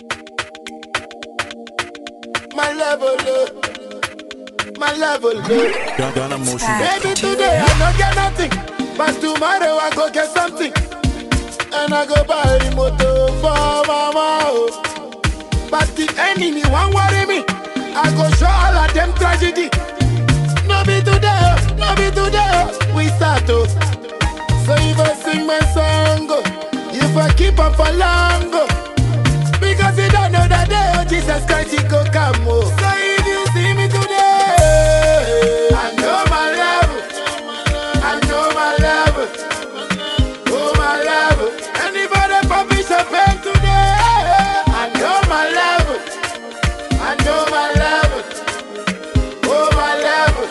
My level low. My level low. Ghana motion. Maybe today I don't get nothing, but tomorrow I go get something. And I go buy the motor for mama. Oh. But the enemy won't worry me. I go show all of them tragedy. No be today, oh, no be today. oh, We start to. So if I sing my song, oh, if I keep up for long, oh, because you don't know that day, oh, Jesus Christ, he go come. Oh. So if you see me today, I know my level. I know my level. Oh, my level. Anybody for champagne today? I know my level. I know my level. Oh, my level.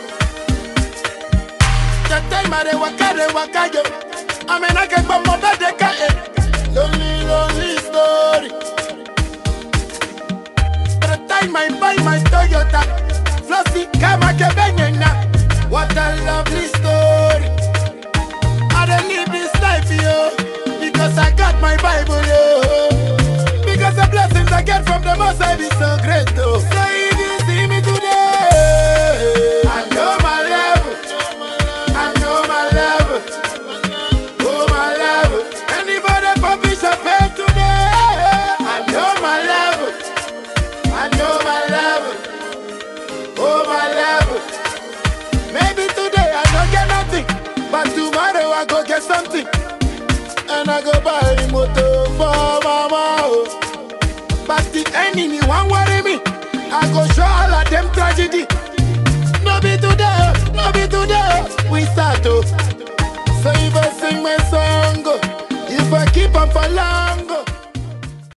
The time I dey waka, dey waka, yo. I mean, I get my mother, they can't. Lonely, lonely story. By the time I buy my Toyota, Flossy, Kama, Kebenyena. What a lovely story. I don't live this life, yo, because I got my Bible, yo. Because the blessings I get from the Most High be so great, though. So if you see me today, I know my level. I know my level. Oh, my level. Anybody for Bishop Head today, I know my level. I know my level. Oh, my level. Maybe today I don't get nothing, but tomorrow I go get something. And I go buy the motor for mama. Oh. But the enemy won't worry me. I go show all of them tragedy. No be today, oh, no be today. oh, We start to. So if I sing my song, oh, if I keep on for long,